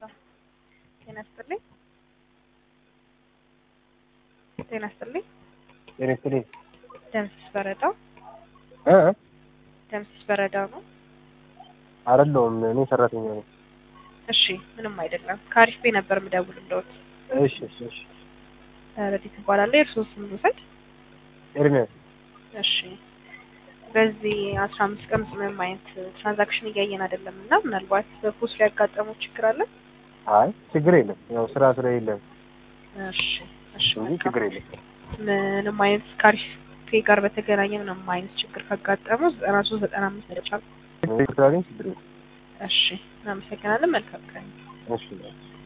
ጤና ይስጥልኝ። ጤና ይስጥልኝ። ጤና ይስጥልኝ። ደምስስ በረዳው እ ደምስስ በረዳው ነው። አይደለሁም እኔ ሰራተኛ ነኝ። እሺ ምንም አይደለም። ከአሪፍ ቤ ነበር የምደውልልዎት። እሺ እሺ እሺ። ረዲት እባላለሁ። የእርስዎ ስም ልውሰድ? ኤርሚያስ እሺ በዚህ አስራ አምስት ቀን ውስጥ ምንም አይነት ትራንዛክሽን እያየን አይደለም እና ምናልባት በፖስት ላይ ያጋጠመው ችግር አለ? አይ ችግር የለም። ያው ስራ ስለሌለ እሺ እሺ እንጂ መልካም። ችግር የለም። ምንም አይነት ከአሪፍ ፔ ጋር በተገናኘ ምንም አይነት ችግር ካጋጠመው ዘጠና ሶስት ዘጠና አምስት መደጫ ስላገኝ ችግር የለም። እሺ እናመሰግናለን። መልካም ቀን። እሺ